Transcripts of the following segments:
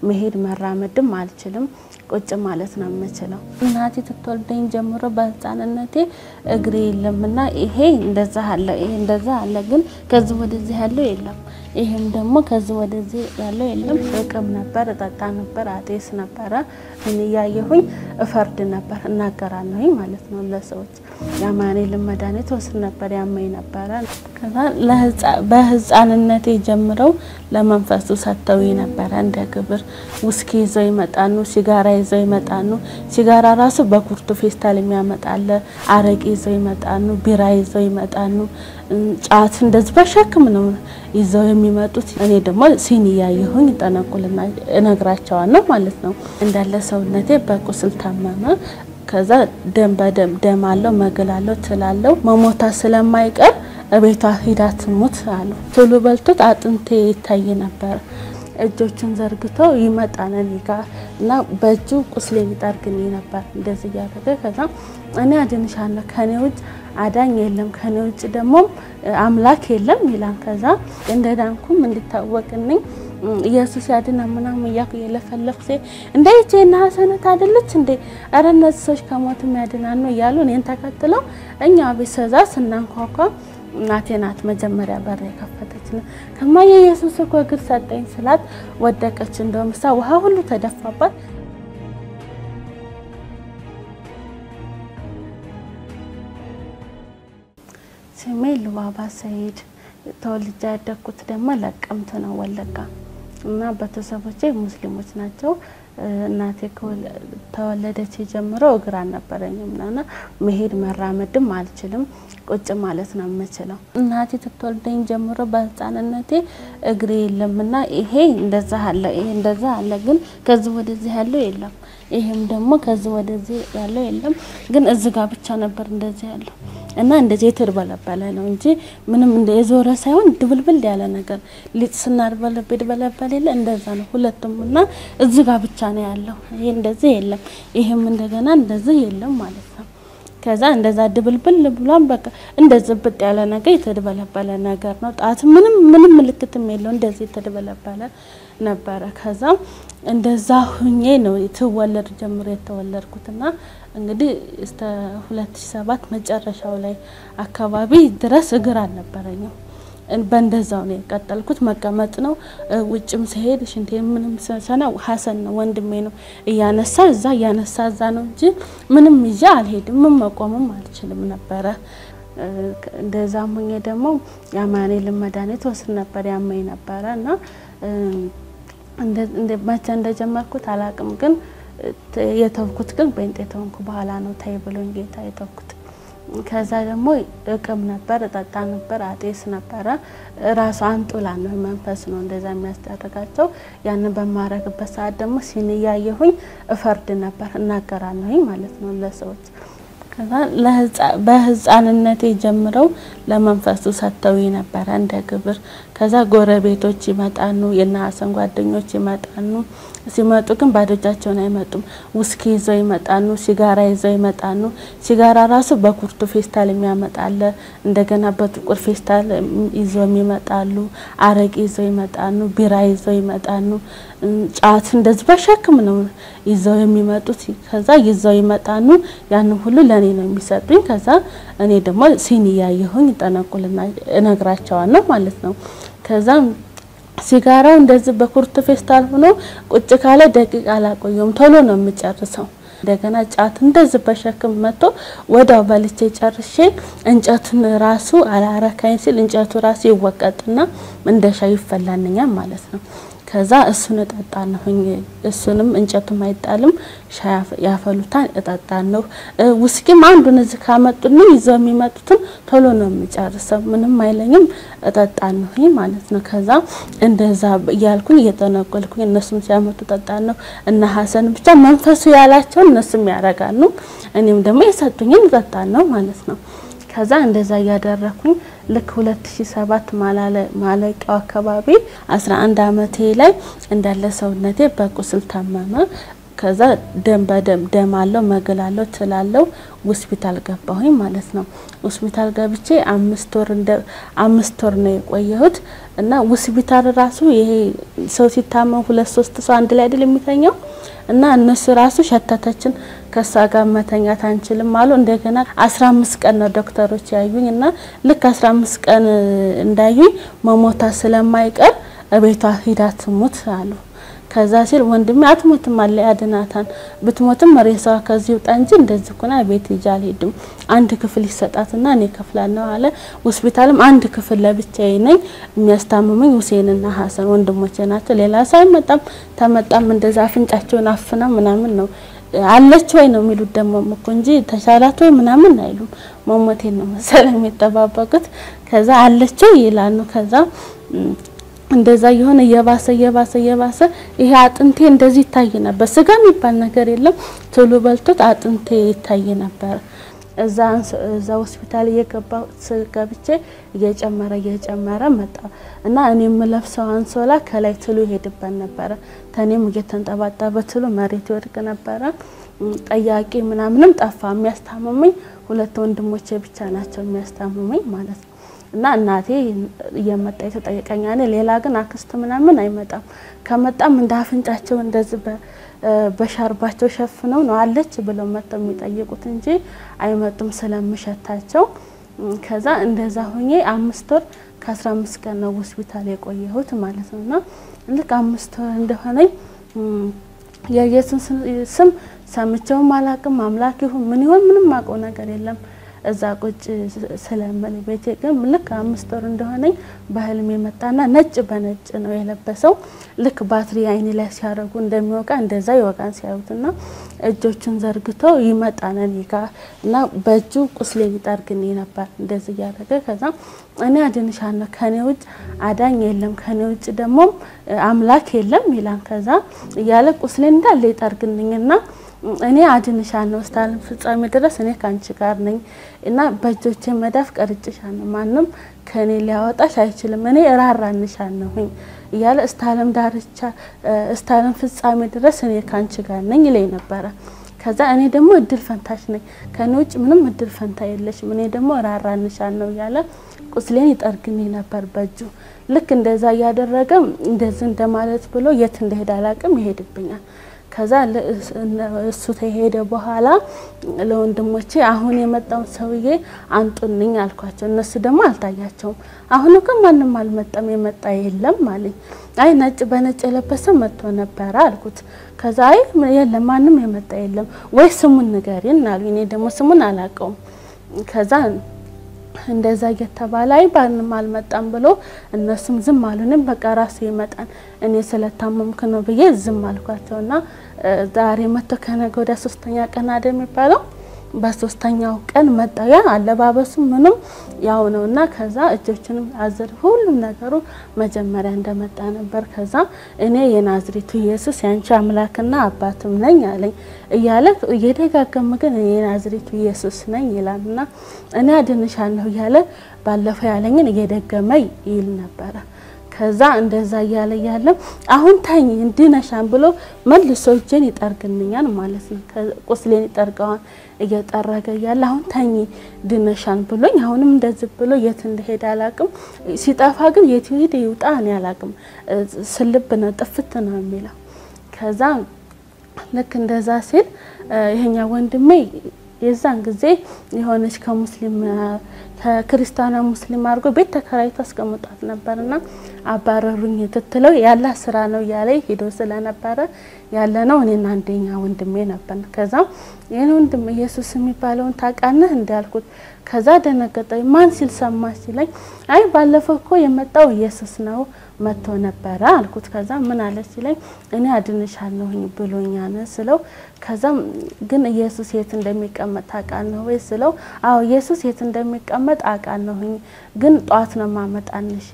መሄድ መራመድም አልችልም። ቁጭ ማለት ነው የምችለው። እናቴ ስትወልደኝ ጀምሮ በህፃንነቴ እግሬ የለምና ይሄ እንደዛ አለ፣ ይሄ እንደዛ አለ፣ ግን ከዚህ ወደዚህ ያለው የለም። ይሄም ደግሞ ከዚህ ወደዚህ ያለው የለም። እቅም ነበር፣ እጠጣ ነበር፣ አጤስ ነበረ። እኔ እያየሁኝ እፈርድ ነበር፣ እናገራለሁኝ ማለት ነው ለሰዎች። የአማኑኤልን መድኃኒት ወስድ ነበር፣ ያመኝ ነበረ። ከዛ በህፃንነቴ ጀምረው ለመንፈሱ ሰጥተው ነበረ እንደ ግብር። ውስኪ ይዘው ይመጣኑ፣ ሲጋራ ይዘው ይመጣኑ። ሲጋራ ራሱ በኩርቱ ፌስታል የሚያመጣለ፣ አረቄ ይዘው ይመጣኑ፣ ቢራ ይዘው ይመጣኑ። ጫት እንደዚህ በሸክም ነው ይዘው የሚመጡት። እኔ ደግሞ ሲኒ እያየሁኝ ጠነቁልና እነግራቸዋለሁ ማለት ነው። እንዳለ ሰውነቴ በቁስል ታመመ። ከዛ ደም በደም ደም አለው መግል አለው ትላለው መሞታ ስለማይቀር እቤቷ ሂዳ ትሙት አሉ። ቶሎ በልቶት አጥንቴ ይታይ ነበር። እጆቹን ዘርግቶ ይመጣል እኔ ጋ እና በእጁ ቁስሌ ይጠርግኝ ነበር እንደዚህ እያደረገ ከዛ እኔ አድንሻለሁ ከኔ ውጭ አዳኝ የለም ከኔ ውጭ ደግሞ አምላክ የለም ይላል። ከዛ እንደ ዳንኩም እንዲታወቅልኝ ኢየሱስ ያድና ምናምን እያልኩ እየለፈለኩ ሴ እንደ ይቼና ሀሰነት አይደለች እንዴ ኧረ እነዚህ ሰዎች ከሞትም ያድናሉ እያሉ እኔን ተከትለው እኛ ቤት ሰዛ ስናንኳኳ እናቴ ናት መጀመሪያ በር የከፈተች ነው። ከማየ ኢየሱስ እኮ እግር ሰጠኝ ስላት ወደቀች። እንደውም እሷ ውሃ ሁሉ ተደፋባት። ስሜ ልባባ ሰይድ ተወልጄ ያደግኩት ደግሞ ለቀምት ነው ወለጋ እና ቤተሰቦቼ ሙስሊሞች ናቸው። እናቴ ተወለደች ጀምሮ እግር አልነበረኝም እና መሄድ መራመድም አልችልም። ቁጭ ማለት ነው የምችለው። እናቴ ስትወልደኝ ጀምሮ በህፃንነቴ እግሬ የለምና ይሄ እንደዛ አለ፣ ይሄ እንደዛ አለ፣ ግን ከዚህ ወደዚህ ያለው የለም። ይሄም ደግሞ ከዚህ ወደዚህ ያለው የለም፣ ግን እዚህ ጋር ብቻ ነበር እንደዚህ ያለው እና እንደዚህ የተድበለበለ ነው እንጂ ምንም እንደ የዞረ ሳይሆን ድብልብል ያለ ነገር ሊጥ ስናድበለብ ድበለበል የለ እንደዛ ነው ሁለቱም። እና እዚህ ጋር ብቻ ነው ያለው። ይሄ እንደዚህ የለም፣ ይሄም እንደገና እንደዚህ የለም ማለት ነው። ከዛ እንደዛ ድብልብል ብሏን በቃ እንደዚህ ብጥ ያለ ነገር የተድበለበለ ነገር ነው። ጣት ምንም ምንም ምልክትም የለው እንደዚህ የተድበለበለ ነበረ። ከዛ እንደዛ ሁኜ ነው ትወለድ ጀምሮ የተወለድኩትና እንግዲህ እስከ 2007 መጨረሻው ላይ አካባቢ ድረስ እግር አልነበረኝም። በእንደዛው ነው የቀጠልኩት። መቀመጥ ነው። ውጭም ሲሄድ ሽንቴ ምንም ሰና ሀሰን ነው ወንድሜ ነው እያነሳ እዛ እያነሳ እዛ ነው እንጂ ምንም ይዤ አልሄድም። ምን መቆምም አልችልም ነበረ። እንደዛ ሙኜ ደግሞ የአማኑኤልን መድኃኒት ወስድ ነበር ያመኝ ነበረ እና መቼ እንደጀመርኩት አላቅም፣ ግን የተውኩት ግን በእንጤ ተሆንኩ በኋላ ነው ታይ ብሎኝ ጌታ የተውኩት። ከዛ ደግሞ እቅም ነበር፣ እጠጣ ነበር፣ አጤስ ነበረ። ራሱ አንጡላ ነው መንፈስ ነው እንደዛ የሚያስደርጋቸው። ያንን በማረግበት ሰዓት ደግሞ ሲን እያየሁኝ እፈርድ ነበር፣ እናገራለሁኝ ማለት ነው ለሰዎች። ከዛ በህፃንነቴ ጀምረው ለመንፈሱ ሰጥተው ነበረ እንደ ግብር። ከዛ ጎረቤቶች ይመጣኑ፣ የነሀሰን ጓደኞች ይመጣኑ። ሲመጡ ግን ባዶ እጃቸውን አይመጡም። ውስኪ ይዘው ይመጣኑ፣ ሲጋራ ይዘው ይመጣኑ። ሲጋራ ራሱ በኩርቱ ፌስታል የሚያመጣለ፣ እንደገና በጥቁር ፌስታል ይዘው ይመጣሉ። አረቄ ይዘው ይመጣኑ፣ ቢራ ይዘው ይመጣኑ። ጫት እንደዚህ በሸክም ነው ይዘው የሚመጡት። ከዛ ይዘው ይመጣኑ። ያንን ሁሉ ለእኔ ነው የሚሰጡኝ። ከዛ እኔ ደግሞ ሲኒ እያየሁኝ ጠነቁልና እነግራቸዋለሁ ማለት ነው። ከዛ ሲጋራው እንደዚህ በኩርቱ ፌስታል ሆኖ ቁጭ ካለ ደቂቃ አላቆየውም፣ ቶሎ ነው የምጨርሰው። እንደገና ጫት እንደዚህ በሸክም መጥቶ ወዳው በልቼ ጨርሼ እንጨቱን ራሱ አላረካኝ ሲል እንጨቱ ራሱ ይወቀጥና እንደ ሻይ ይፈላልኛል ማለት ነው። ከዛ እሱን እጠጣለሁኝ። እሱንም እንጨቱም አይጣልም፣ ሻይ ያፈሉታል፣ እጠጣለሁ። ውስኪም አንዱን እዚህ ካመጡልኝ ይዘው የሚመጡትን ቶሎ ነው የምጨርሰው፣ ምንም አይለኝም፣ እጠጣለሁኝ ማለት ነው። ከዛ እንደዛ እያልኩኝ እየጠነቆልኩኝ እነሱም ሲያመጡ እጠጣለሁ። እና ሀሰን ብቻ መንፈሱ ያላቸውን እነሱም ያደርጋሉ፣ እኔም ደግሞ የሰጡኝን እጠጣለሁ ማለት ነው። ከዛ እንደዛ እያደረኩኝ ልክ 2007 ማለቂያው አካባቢ 11 አመቴ ላይ እንዳለ ሰውነቴ በቁስል ታመመ። ከዛ ደም በደም ደም አለው መግል አለው ትላለው ሆስፒታል ገባሁኝ ማለት ነው። ሆስፒታል ገብቼ አምስት ወር እንደ አምስት ወር ነው የቆየሁት እና ሆስፒታል ራሱ ይሄ ሰው ሲታመም ሁለት ሶስት ሰው አንድ ላይ አይደል የሚተኛው እና እነሱ ራሱ ሸተተችን ከሷ ጋር መተኛት አንችልም አሉ። እንደገና አስራ አምስት ቀን ነው ዶክተሮች ያዩኝ እና ልክ አስራ አምስት ቀን እንዳዩኝ መሞታ ስለማይቀር እቤቷ ሂዳ ትሙት አሉ። ከዛ ሲል ወንድሜ አትሞትም አለ ያድናታን ብትሞትም ሬሳዋ ከዚህ ውጣ እንጂ እንደዚህ ኩና ቤት ይዤ አልሄድም። አንድ ክፍል ይሰጣትና እኔ ከፍላለሁ አለ። ሆስፒታልም አንድ ክፍል ለብቻዬ ነኝ። የሚያስታምሙኝ ሁሴንና ሀሰን ወንድሞቼ ናቸው። ሌላ ሰው አይመጣም። ተመጣም እንደዛ አፍንጫቸውን አፍነው ምናምን ነው አለች ወይ ነው የሚሉት ደግሞ እኮ እንጂ ተሻላት ወይ ምናምን አይሉም። መሞቴን ነው መሰለኝ የሚጠባበቁት። ከዛ አለች ወይ ይላሉ። ከዛ እንደዛ የሆነ እየባሰ እየባሰ እየባሰ ይሄ አጥንቴ እንደዚህ ይታይ ነበር። ስጋ የሚባል ነገር የለም። ቶሎ በልቶት አጥንቴ ይታይ ነበር። እዛ እዛ ሆስፒታል እየገባሁ ገብቼ እየጨመረ እየጨመረ መጣ እና እኔ የምለብሰው አንሶላ ከላይ ትሉ ይሄድበት ነበረ። ተኔም እየተንጠባጠበ ትሉ መሬት ይወድቅ ነበረ። ጠያቂ ምናምንም ጠፋ። የሚያስታምሙኝ ሁለት ወንድሞቼ ብቻ ናቸው የሚያስታምሙኝ ማለት ነው። እና እናቴ እየመጣ የተጠየቀኛ ሌላ ግን አክስት ምናምን አይመጣም። ከመጣም እንደ አፍንጫቸው እንደዚህ በሻርባቸው ሸፍነው ነው አለች ብለው መጥተው የሚጠይቁት እንጂ አይመጡም ስለምሸታቸው። ከዛ እንደዛ ሆኜ አምስት ወር ከአስራ አምስት ቀን ነው ሆስፒታል የቆየሁት ማለት ነው። እና ልክ አምስት ወር እንደሆነኝ የኢየሱስ ስም ሰምቼውም አላቅም። አምላክ ይሁን ምን ይሆን ምንም አውቀው ነገር የለም። እዛ ቁጭ ስለምል ቤቴ ግን ልክ አምስት ወር እንደሆነኝ በህልም የመጣና ነጭ በነጭ ነው የለበሰው። ልክ ባትሪ አይኔ ላይ ሲያደርጉ እንደሚወጋ እንደዛ ይወጋን ሲያዩትና እጆቹን ዘርግቶ ይመጣል እኔ ጋ እና በእጁ ቁስሌን ይጠርግልኝ ነበር እንደዚህ እያደረገ ከዛ እኔ አድንሻለሁ ከኔ ውጭ አዳኝ የለም ከኔ ውጭ ደግሞ አምላክ የለም ይላል። ከዛ እያለ ቁስሌን እንዳለ ይጠርግልኝና እኔ አድንሻለሁ እስከ ዓለም ፍጻሜ ድረስ እኔ ከአንቺ ጋር ነኝ እና በእጆቼ መዳፍ ቀርጭሻለሁ፣ ማንም ከእኔ ሊያወጣሽ አይችልም፣ እኔ እራራንሻለሁኝ እያለ እስከ ዓለም ዳርቻ እስከ ዓለም ፍጻሜ ድረስ እኔ ከአንቺ ጋር ነኝ ይለኝ ነበረ። ከዛ እኔ ደግሞ እድል ፈንታሽ ነኝ፣ ከእኔ ውጭ ምንም እድል ፈንታ የለሽም፣ እኔ ደግሞ እራራንሻለሁ እያለ ቁስሌን ይጠርግልኝ ነበር በእጁ። ልክ እንደዛ እያደረገ እንደዚህ እንደማለት ብሎ የት እንደሄደ አላቅም ይሄድብኛል። ከዛ እሱ ተሄደ በኋላ ለወንድሞቼ አሁን የመጣውን ሰውዬ አንጡልኝ አልኳቸው። እነሱ ደግሞ አልታያቸውም። አሁን ግን ማንም አልመጣም፣ የመጣ የለም አለኝ። አይ ነጭ በነጭ የለበሰ መጥቶ ነበረ አልኩት። ከዛ አይ የለም ማንም የመጣ የለም ወይ ስሙን ንገሪን አሉኝ። እኔ ደግሞ ስሙን አላውቀውም። ከዛ እንደዛ እየተባለ አይ ባንም አልመጣም ብሎ እነሱም ዝም አሉንም። በቃ ራሱ ይመጣል እኔ ስለታመምክ ነው ብዬ ዝም አልኳቸውና ዛሬ መጥቶ ከነገ ወዲያ ሶስተኛ ቀን አደ የሚባለው በሶስተኛው ቀን መጣ። ያ አለባበሱ ምንም ያው ነው እና ከዛ እጆችንም አዘር ሁሉም ነገሩ መጀመሪያ እንደመጣ ነበር። ከዛ እኔ የናዝሬቱ ኢየሱስ ያንቺ አምላክና አባትም ነኝ አለኝ እያለ እየደጋገመ ግን እኔ የናዝሬቱ ኢየሱስ ነኝ ይላልና እኔ አድንሻለሁ እያለ ባለፈው ያለኝን እየደገመ ይል ነበረ። ከዛ እንደዛ እያለ እያለ አሁን ተኝ እንድነሻን ብሎ መልሶ እጄን ይጠርግልኛል ማለት ነው። ቁስሌን ይጠርገዋል እየጠረገ እያለ አሁን ተኝ ድነሻን ብሎኝ አሁንም እንደዚህ ብሎ የት እንደሄደ አላቅም። ሲጠፋ ግን የት ሄደ ይውጣ እኔ አላቅም። ስልብ ነው ጥፍት ነው የሚለው። ከዛ ልክ እንደዛ ሲል ይሄኛ ወንድሜ የዛን ጊዜ የሆነች ከሙስሊም ከክርስቲያና ሙስሊም አድርጎ ቤት ተከራይቶ አስቀምጧት ነበርና አባረሩኝ ትትለው ያለ ስራ ነው እያለ ሄዶ ስለነበረ ያለ ነው እኔና አንደኛ ወንድሜ ነበር። ከዛ ይህን ወንድም ኢየሱስ የሚባለውን ታውቃለህ እንዳልኩት ከዛ ደነገጠ። ማን ሲል ሰማ ሲለኝ አይ ባለፈው እኮ የመጣው ኢየሱስ ነው መጥቶ ነበረ አልኩት። ከዛ ምን አለ ሲለኝ እኔ አድንሻለሁኝ ብሎኛል ስለው ከዛም ግን ኢየሱስ የት እንደሚቀመጥ ታውቃለህ ወይ ስለው አዎ ኢየሱስ የት እንደሚቀመጥ አውቃለሁኝ፣ ግን ጧት ነው ማመጣንሽ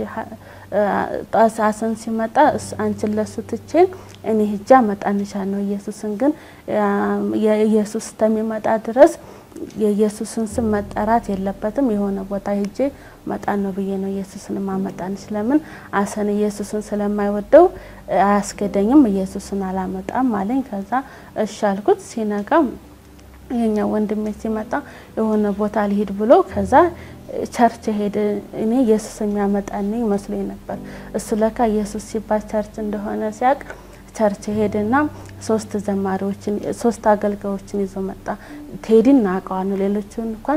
ጧት ሀሰን ሲመጣ አንቺን ለሱ ትቼን እኔ ሂጃ አመጣንሻለሁ ኢየሱስን ግን የኢየሱስ እስከሚመጣ ድረስ የኢየሱስን ስም መጠራት የለበትም የሆነ ቦታ ሄጄ መጣን ነው ብዬ ነው ኢየሱስን ማመጣን። ስለምን አሰን ኢየሱስን ስለማይወደው አያስገደኝም፣ ኢየሱስን አላመጣም አለኝ። ከዛ እሺ አልኩት። ሲነጋም የኛ ወንድሜ ሲመጣ የሆነ ቦታ ሊሄድ ብሎ ከዛ ቸርች ሄደ። እኔ ኢየሱስ የሚያመጣኝ መስሎኝ ነበር። እሱ ለካ ኢየሱስ ሲባል ቸርች እንደሆነ ሲያውቅ ቸርች ሄድና ሶስት ዘማሪዎችን ሶስት አገልጋዮችን ይዞ መጣ። ቴዲን እናውቀዋለን፣ ሌሎቹን እንኳን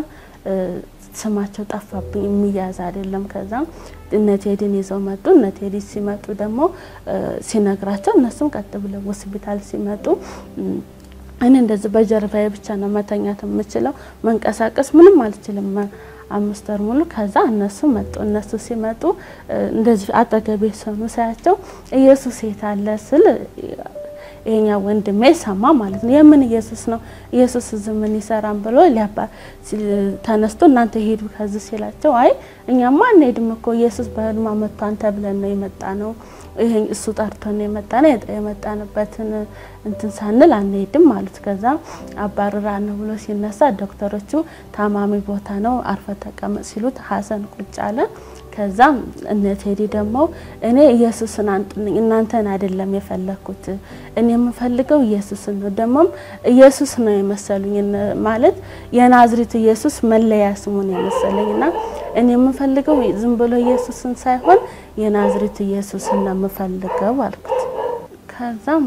ስማቸው ጠፋብኝ፣ የሚያዝ አይደለም። ከዛም እነ ቴዲን ይዘው መጡ። እነ ቴዲ ሲመጡ ደግሞ ሲነግራቸው እነሱም ቀጥ ብለው ሆስፒታል ሲመጡ እኔ እንደዚህ በጀርባዬ ብቻ ነው መተኛት የምችለው፣ መንቀሳቀስ ምንም አልችልም አምስት ወር ሙሉ። ከዛ እነሱ መጡ። እነሱ ሲመጡ እንደዚህ አጠገቤ ሰኑ ሳያቸው ኢየሱስ የት አለ ስል ይሄኛ ወንድሜ ሰማ ማለት ነው። የምን ኢየሱስ ነው ኢየሱስ እዚህ ምን ይሰራን ብሎ ሊያባ ተነስቶ እናንተ ሄዱ ከዚህ ሲላቸው፣ አይ እኛማ አንሄድም እኮ ኢየሱስ በህልማ መጥቷን ተብለን ነው የመጣ ነው ይሄ እሱ ጠርቶን የመጣ ነው የመጣንበትን እንትን ሳንል አንሄድም ማለት። ከዛ አባርራ ነው ብሎ ሲነሳ ዶክተሮቹ ታማሚ ቦታ ነው አርፈ ተቀመጥ ሲሉት ሀሰን ቁጭ አለ። ከዛ እነ ቴዲ ደግሞ እኔ ኢየሱስን አንጡልኝ እናንተን አይደለም የፈለግኩት እኔ የምፈልገው ኢየሱስን ነው። ደግሞም ኢየሱስ ነው የመሰሉኝ ማለት የናዝሬት ኢየሱስ መለያ ስሙ ነው የመሰለኝ እና እኔ የምፈልገው ዝም ብሎ ኢየሱስን ሳይሆን የናዝሬት ኢየሱስን ነው የምፈልገው አልኩት። ከዛም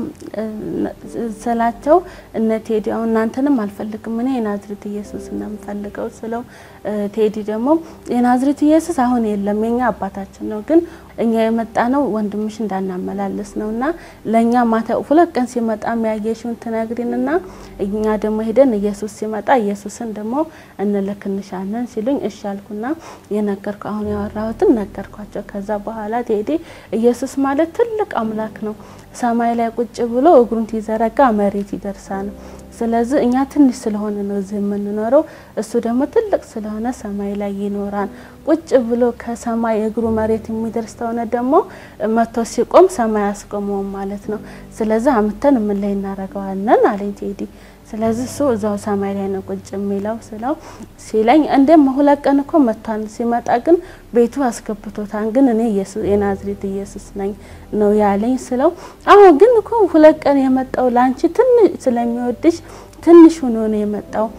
ስላቸው እነ ቴዲ አሁን እናንተንም አልፈልግም እኔ የናዝሬት ኢየሱስን ነው የምፈልገው ስለው ቴዲ ደግሞ የናዝሬት ኢየሱስ አሁን የለም የኛ አባታችን ነው፣ ግን እኛ የመጣ ነው ወንድምሽ እንዳናመላለስ ነው እና ለእኛ ማታ ሁለት ቀን ሲመጣ የሚያየሽውን ትነግሪንና እኛ ደግሞ ሄደን ኢየሱስ ሲመጣ ኢየሱስን ደግሞ እንልክንሻለን ሲሉኝ እሺ አልኩና የነገርኩ አሁን ያወራሁትን ነገርኳቸው። ከዛ በኋላ ቴዲ ኢየሱስ ማለት ትልቅ አምላክ ነው ሰማይ ላይ ቁጭ ብሎ እግሩን ሲዘረጋ መሬት ይደርሳል። ስለዚህ እኛ ትንሽ ስለሆነ ነው እዚህ የምንኖረው፣ እሱ ደግሞ ትልቅ ስለሆነ ሰማይ ላይ ይኖራል። ቁጭ ብሎ ከሰማይ እግሩ መሬት የሚደርስ ተሆነ ደግሞ መቶ ሲቆም ሰማይ አስቆመውም ማለት ነው። ስለዚህ አምተን ምን ላይ እናደርገዋለን አለኝ ቴዲ። ስለዚህ እሱ እዛው ሰማይ ላይ ነው ቁጭ የሚለው ስለው ሲለኝ እንደም ሁለት ቀን እኮ መጥቷል። ሲመጣ ግን ቤቱ አስገብቶታል። ግን እኔ የናዝሬት ኢየሱስ ነኝ ነው ያለኝ ስለው አዎ ግን እኮ ሁለት ቀን የመጣው ላንቺ ትንሽ ስለሚወድሽ ትንሽ ሆኖ ነው የመጣው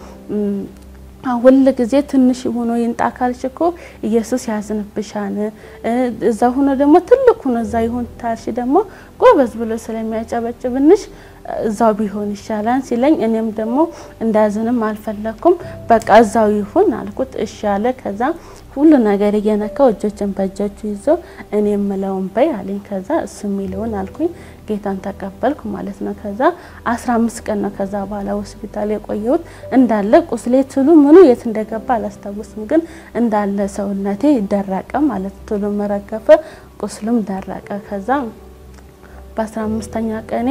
ሁል ጊዜ ትንሽ ሆኖ ይንጣ ካልሽ እኮ ኢየሱስ ያዝንብሻል። እዛ ሆኖ ደግሞ ትልቅ ሆኖ እዛ ይሁን ታልሽ ደግሞ ጎበዝ ብሎ ስለሚያጨበጭብንሽ እዛው ቢሆን ይሻላል ሲለኝ እኔም ደግሞ እንዳዝንም አልፈለኩም። በቃ እዛው ይሁን አልኩት። እሺ አለ። ከዛ ሁሉ ነገር እየነካው እጆችን በእጆቹ ይዞ እኔ የምለውን በይ አለኝ። ከዛ እሱ የሚለውን አልኩኝ። ጌታን ተቀበልኩ ማለት ነው። ከዛ አስራ አምስት ቀን ነው ከዛ በኋላ ሆስፒታል የቆየሁት። እንዳለ ቁስሌ ትሉ ምኑ የት እንደገባ አላስታውስም፣ ግን እንዳለ ሰውነቴ ደረቀ ማለት ትሉ መረገፈ፣ ቁስሉም ደረቀ። ከዛ በአስራ አምስተኛ ቀኔ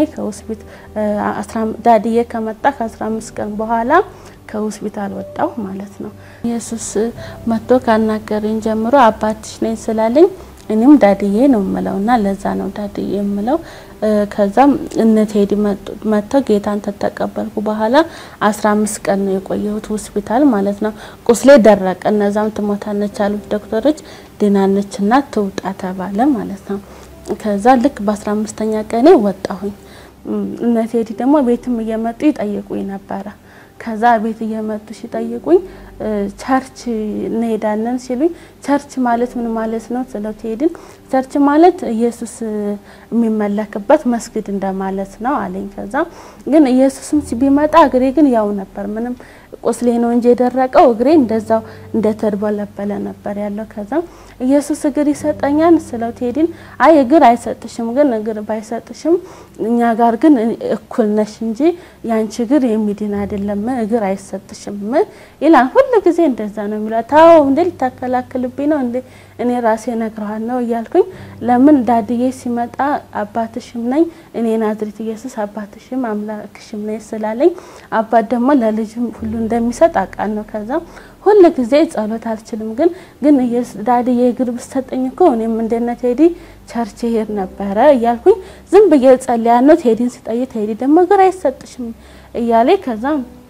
ከሆስፒታል ዳድዬ ከመጣ ከአስራ አምስት ቀን በኋላ ከሆስፒታል ወጣሁ ማለት ነው። ኢየሱስ መጥቶ ካናገረኝ ጀምሮ አባትሽ ነኝ ስላለኝ እኔም ዳድዬ ነው የምለውና ለዛ ነው ዳድዬ የምለው። ከዛም እነ ቴዲ መጥተው ጌታን ተተቀበልኩ በኋላ አስራ አምስት ቀን ነው የቆየሁት ሆስፒታል ማለት ነው። ቁስሌ ደረቀ። እነዛም ትሞታነች አሉት ዶክተሮች። ድናነችና ትውጣ ተባለ ማለት ነው። ከዛ ልክ በአስራ አምስተኛ ቀኔ ወጣሁኝ። እነ ቴዲ ደግሞ ቤትም እየመጡ ይጠይቁኝ ነበረ። ከዛ ቤት እየመጡ ሲጠይቁኝ ቸርች እንሄዳለን ሲሉኝ ቸርች ማለት ምን ማለት ነው ስለው ቴዲን ቸርች ማለት ኢየሱስ የሚመለክበት መስጊድ እንደማለት ነው አለኝ። ከዛ ግን ኢየሱስም ቢመጣ እግሬ ግን ያው ነበር ምንም ቁስሌ ነው እንጂ የደረቀው እግሬ እንደዛው እንደተድበለበለ ነበር ያለው። ከዛ ኢየሱስ እግር ይሰጠኛል ስለው ቴዲን አይ እግር አይሰጥሽም፣ ግን እግር ባይሰጥሽም እኛ ጋር ግን እኩል ነሽ እንጂ ያንቺ እግር የሚድን አይደለም፣ እግር አይሰጥሽም ይላል። ሁሉ ጊዜ እንደዛ ነው የሚለው። ታው እንዴ ልታከላክልብኝ ነው እንዴ እኔ ራሴ ነግረዋል ነው እያልኩኝ ለምን ዳድዬ ሲመጣ አባትሽም ነኝ እኔ ናዝሬት ኢየሱስ አባትሽም አምላክሽም ነኝ ስላለኝ አባት ደግሞ ለልጅም ሁሉ እንደሚሰጥ አውቃለሁ ነው። ከዛ ሁል ጊዜ ጸሎት አልችልም፣ ግን ግን ዳድዬ እግር ብሰጠኝ እኮ እኔም እንደነ ቴዲ ቸርች ሄድ ነበረ እያልኩኝ ዝም ብዬ ጸልያ ነው። ቴዲን ሲጠይቅ ቴዲ ደግሞ እግር አይሰጥሽም እያለ ከዛ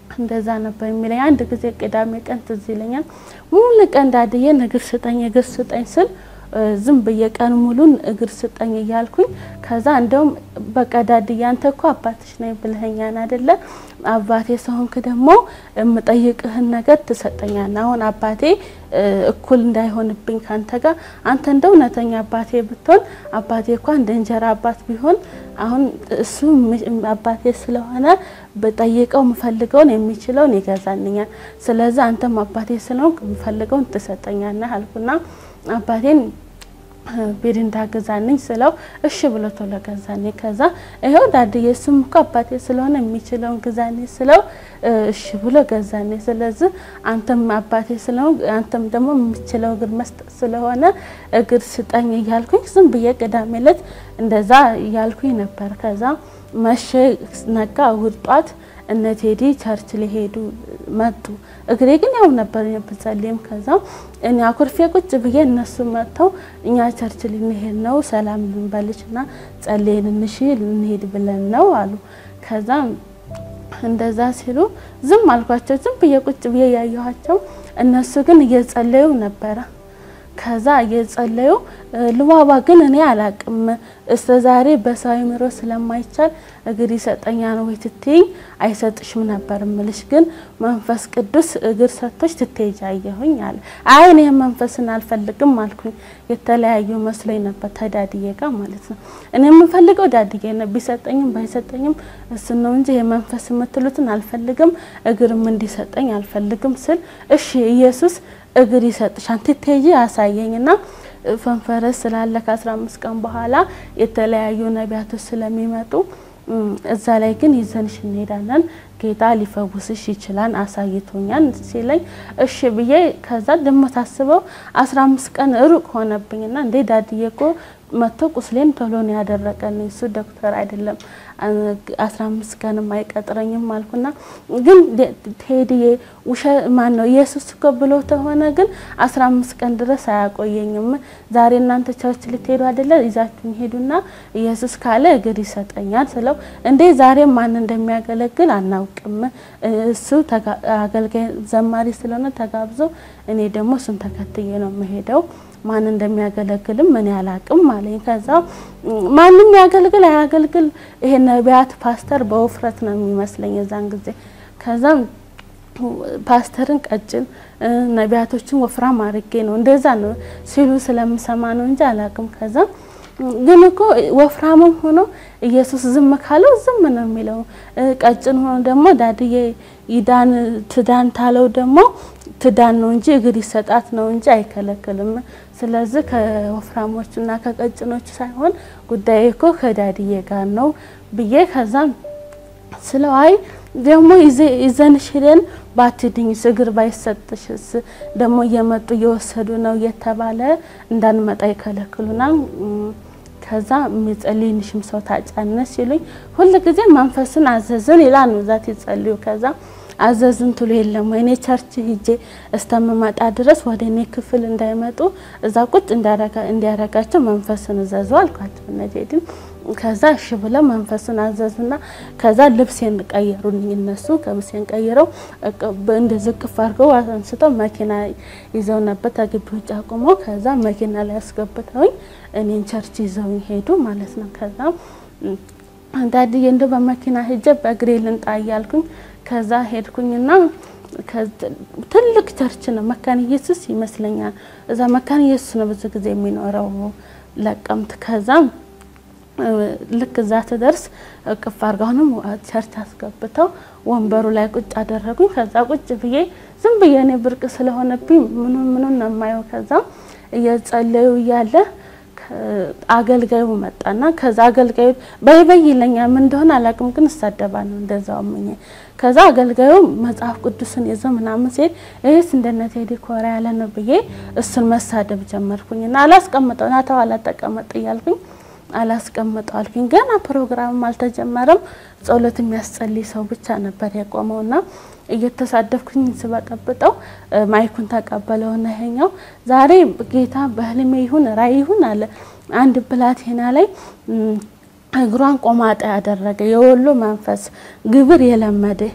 እንደዛ ነበር የሚለኝ። አንድ ጊዜ ቅዳሜ ቀን ትዝ ይለኛል። ሙሉ ቀን ዳድዬን እግር ስጠኝ እግር ስጠኝ ስል ዝም ብዬ ቀን ሙሉን እግር ስጠኝ እያልኩኝ ከዛ እንደውም በቃ ዳድዬ አንተ እኮ አባትሽ ነኝ ብለኸኛን አይደለ? አባቴ ሰሆንክ ደግሞ የምጠይቅህን ነገር ትሰጠኛል። አሁን አባቴ እኩል እንዳይሆንብኝ ካንተ ጋር አንተ እንደ እውነተኛ አባቴ ብትሆን አባቴ እኳ እንደ እንጀራ አባት ቢሆን አሁን እሱ አባቴ ስለሆነ በጠይቀው የምፈልገውን የሚችለውን ይገዛልኛል። ስለዚህ አንተም አባቴ ስለሆንክ የምፈልገውን ትሰጠኛለህ አልኩና አባቴን ቤድ ግዛልኝ ስለው እሺ ብሎ ቶሎ ገዛልኝ። ከዛ ይኸው ዳድዬ እሱም እኮ አባቴ ስለሆነ የሚችለውን ግዛልኝ ስለው እሺ ብሎ ገዛልኝ። ስለዚህ አንተም አባቴ ስለሆን አንተም ደግሞ የምችለው እግር መስጠት ስለሆነ እግር ስጠኝ እያልኩኝ ዝም ብዬ ቅዳሜ ዕለት እንደዛ እያልኩኝ ነበር። ከዛ መሸ፣ ነጋ፣ እሁድ ጧት እነ ቴዲ ቸርች ሊሄዱ መጡ። እግሬ ግን ያው ነበር ብጸልይም ከዛ እኔ አኩርፌ ቁጭ ብዬ እነሱ መጥተው እኛ ቸርች ልንሄድ ነው ሰላም ልንበልሽ ና ጸልየን እንሽ ልንሄድ ብለን ነው አሉ። ከዛ እንደዛ ሲሉ ዝም አልኳቸው። ዝም ብዬ ቁጭ ብዬ ያየኋቸው፣ እነሱ ግን እየጸለዩ ነበረ። ከዛ እየጸለዩ ልዋባ ግን እኔ አላቅም እስከ ዛሬ በሰው አእምሮ ስለማይቻል እግር ይሰጠኛ ነው ወይ ትትይኝ አይሰጥሽም ነበር ምልሽ፣ ግን መንፈስ ቅዱስ እግር ሰጥቶች ትትሄጂ አየሁኝ አለ። አይ እኔ መንፈስን አልፈልግም አልኩኝ። የተለያዩ መስሎኝ ነበር ተዳድዬ ጋር ማለት ነው። እኔ የምፈልገው ዳድዬ ነው፣ ቢሰጠኝም ባይሰጠኝም እሱ ነው እንጂ የመንፈስ የምትሉትን አልፈልግም፣ እግርም እንዲሰጠኝ አልፈልግም ስል እሺ ኢየሱስ እግር ይሰጥሻል ትትሄጂ አሳየኝና ፈንፈረስ ስላለ ከአስራ አምስት ቀን በኋላ የተለያዩ ነቢያቶች ስለሚመጡ እዛ ላይ ግን ይዘንሽ እንሄዳለን ጌታ ሊፈውስሽ ይችላል አሳይቶኛል ሲለኝ እሺ ብዬ ከዛ ደሞ ታስበው አስራ አምስት ቀን ሩቅ ሆነብኝና እንዴ ዳድዬ እኮ መጥቶ ቁስሌን ቶሎ ነው ያደረቀልኝ እሱ ዶክተር አይደለም አስራ አምስት ቀንም አይቀጥረኝም አልኩና ግን ቴዲዬ ውሸ ማን ነው ኢየሱስ እኮ ብሎ ተሆነ ግን አስራ አምስት ቀን ድረስ አያቆየኝም ዛሬ እናንተ ቸርች ልትሄዱ አይደለ ይዛችሁኝ ሄዱና ኢየሱስ ካለ እግር ይሰጠኛል ስለው እንዴ ዛሬ ማን እንደሚያገለግል አናውቅም እሱ አገልጋይ ዘማሪ ስለሆነ ተጋብዞ እኔ ደግሞ እሱን ተከትዬ ነው የምሄደው ማን እንደሚያገለግልም እኔ አላቅም አለኝ። ከዛ ማንም ያገልግል አያገልግል ይሄ ነቢያት ፓስተር በውፍረት ነው የሚመስለኝ የዛን ጊዜ። ከዛ ፓስተርን ቀጭን ነቢያቶችን ወፍራም አድርጌ ነው እንደዛ ነው ሲሉ ስለምሰማ ነው እንጂ አላቅም። ከዛ ግን እኮ ወፍራምም ሆኖ ኢየሱስ ዝም ካለው ዝም ነው የሚለው። ቀጭን ሆኖ ደግሞ ዳድዬ ይዳን ትዳን ታለው ደግሞ ትዳን ነው እንጂ እግር ይሰጣት ነው እንጂ አይከለክልም። ስለዚህ ከወፍራሞቹና ከቀጭኖቹ ሳይሆን ጉዳይ እኮ ከዳድዬ ጋር ነው ብዬ ከዛም ስለው አይ ደግሞ ይዘንሽ ሄደን ባትድኝስ እግር ባይሰጥሽስ ደግሞ እየመጡ እየወሰዱ ነው እየተባለ እንዳንመጣ ይከለክሉናል። ከዛ የሚጸልይንሽም ሰው ታጫነስ ሲሉኝ ሁል ጊዜ መንፈስን አዘዝን ይላል ነው ዛት ይጸልዩ ከዛ አዘዝን ትሉ የለም ወይ እኔ ቸርች ሂጄ እስተምመጣ ድረስ ወደ እኔ ክፍል እንዳይመጡ እዛ ቁጭ እንዲያረጋቸው መንፈስን እዘዙ አልኳቸው። እነቴድን ከዛ እሺ ብለው መንፈስን አዘዙና ከዛ ልብሴን ቀየሩልኝ። እነሱ ልብሴን ቀይረው እንደዚህ ቅፍ አድርገው አንስተው መኪና ይዘው ነበር ተግቢ ውጭ አቁመው ከዛ መኪና ላይ አስገብተውኝ እኔን ቸርች ይዘውኝ ሄዱ ማለት ነው። ከዛ አንዳንድዬ እንደው በመኪና ሂጄ በእግሬ ልንጣ እያልኩኝ ከዛ ሄድኩኝና ትልቅ ቸርች ነው መካነ ኢየሱስ ይመስለኛል። እዛ መካነ ኢየሱስ ነው ብዙ ጊዜ የሚኖረው ለቀምት። ከዛ ልክ እዛ ትደርስ እቅፍ አድርገውንም ቸርች አስገብተው ወንበሩ ላይ ቁጭ አደረጉኝ። ከዛ ቁጭ ብዬ ዝም ብዬ እኔ ብርቅ ስለሆነብኝ ምኑ ምኑን ነው የማየው። ከዛ እየጸለዩ እያለ አገልጋዩ መጣና ከዛ አገልጋዩ በይ በይ ይለኛል። ምን እንደሆነ አላውቅም፣ ግን እሳደባ ነው እንደዛው ምኝ ከዛ አገልጋዩ መጽሐፍ ቅዱስን ይዞ ምናምን ሲሄድ ይህስ እንደነ ቴዲ ኮራ ያለ ነው ብዬ እሱን መሳደብ ጀመርኩኝና አላስቀምጠው ና ተው አላጠቀመጥ እያልኩኝ አላስቀምጠው አልኩኝ። ገና ፕሮግራምም አልተጀመረም። ጸሎት የሚያስጸልይ ሰው ብቻ ነበር የቆመውና እየተሳደብኩኝ ስበጠብጠው ማይኩን ተቀበለውና ይሄኛው ዛሬ ጌታ በህልሜ ይሁን ራእይ ይሁን አለ አንድ ብላቴና ላይ እግሯን ቆማጣ ያደረገ የወሎ መንፈስ ግብር የለመደ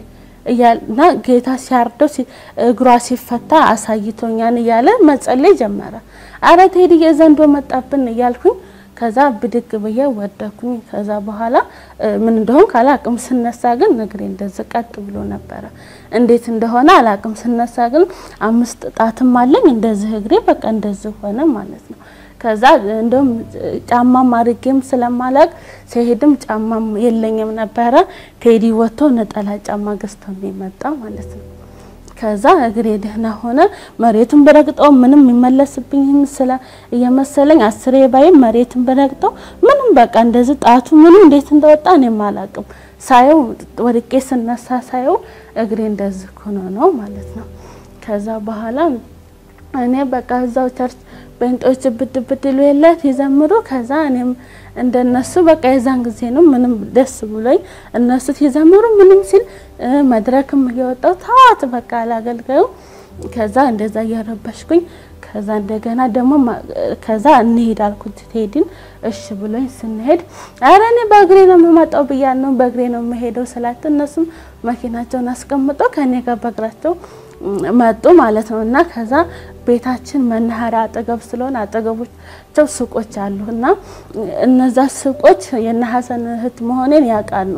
እና ጌታ ሲያርደው እግሯ ሲፈታ አሳይቶኛን እያለ መጸለይ ጀመረ። አረ ቴዲ የዘንዶ መጣብን እያልኩኝ ከዛ ብድግ ብዬ ወደኩኝ። ከዛ በኋላ ምን እንደሆን ካላቅም ስነሳ ግን እግሬ እንደዚህ ቀጥ ብሎ ነበረ። እንዴት እንደሆነ አላቅም። ስነሳ ግን አምስት ጣትም አለኝ እንደዚህ እግሬ በቃ እንደዚህ ሆነ ማለት ነው። ከዛ እንደውም ጫማም አድርጌም ስለማላቅ ሲሄድም ጫማም የለኝም ነበረ። ቴዲ ወጥቶ ነጠላ ጫማ ገዝቶ ነው የመጣ ማለት ነው። ከዛ እግሬ ደህና ሆነ። መሬቱን በረግጠው ምንም የሚመለስብኝ ስለ እየመሰለኝ አስሬ ባይም መሬቱን በረግጠው ምንም በቃ እንደዚህ ጣቱ ምንም እንዴት እንደወጣ እኔም አላቅም። ሳየው ወድቄ ስነሳ ሳየው እግሬ እንደዚህ ሆኖ ነው ማለት ነው። ከዛ በኋላ እኔ በቃ እዛው ቸርች ቤንጦች ብድ ብድ ሉ የለት ይዘምሩ። ከዛ እኔም እንደነሱ በቃ የዛን ጊዜ ነው ምንም ደስ ብሎኝ እነሱ ሲዘምሩ ምንም ሲል መድረክም እየወጣው ተዋት በቃ አላገልገዩ። ከዛ እንደዛ እያረበሽኩኝ ከዛ እንደገና ደግሞ ከዛ እንሄድ አልኩት ቴዲን። እሺ ብሎኝ ስንሄድ አረ እኔ በእግሬ ነው የምመጣው ብያለሁ ነው በእግሬ ነው የምሄደው ስላቸው እነሱም መኪናቸውን አስቀምጠው ከኔ ጋር በእግራቸው መጡ ማለት ነው። እና ከዛ ቤታችን መናኸሪያ አጠገብ ስለሆነ አጠገቦቻቸው ሱቆች አሉ እና እነዛ ሱቆች የእነ ሀሰን እህት መሆኔን ያውቃሉ።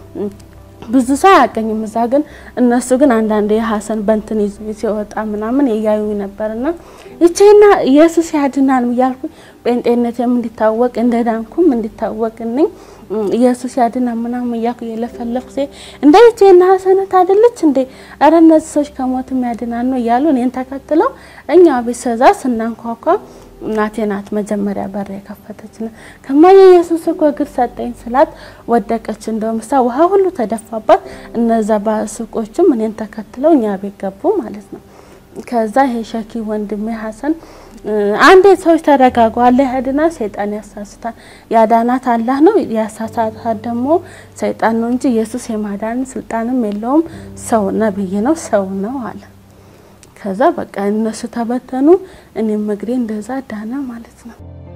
ብዙ ሰው አያውቀኝም እዛ ግን እነሱ ግን አንዳንድ የሀሰን በንትን ይዞ ሲወጣ ምናምን እያዩ ነበርና ይቼና ኢየሱስ ያድናል እያልኩ ጴንጤነትም እንዲታወቅ እንደ ዳንኩም እንዲታወቅልኝ ኢየሱስ ያድና ምናምን እያልኩ እየለፈለፍኩ ሴ እንደ ይቼና ሀሰነት አይደለች እንዴ? ኧረ እነዚህ ሰዎች ከሞትም ያድናል ነው እያሉ እኔን ተከትለው እኛ ቤት ሰዛ ስናንኳኳ እናቴ ናት መጀመሪያ በር የከፈተች ነው። ከማየ ኢየሱስ እኮ እግር ሰጠኝ ስላት ወደቀች። እንደውም እሷ ውሃ ሁሉ ተደፋባት። እነዛ ባሱቆችም እኔን ተከትለው እኛ ቤት ገቡ ማለት ነው። ከዛ ይሄ ሸኪ ወንድሜ ሀሰን አንዴ ሰዎች ተረጋጉ፣ አላህ ያድናል፣ ሰይጣን ያሳስታል። ያዳናት አላህ ነው፣ ያሳሳታት ደግሞ ሰይጣን ነው እንጂ ኢየሱስ የማዳን ስልጣንም የለውም። ሰው ነብይ ነው፣ ሰው ነው አለ። ከዛ በቃ እነሱ ተበተኑ፣ እኔም እግሬ እንደዛ ዳነ ማለት ነው።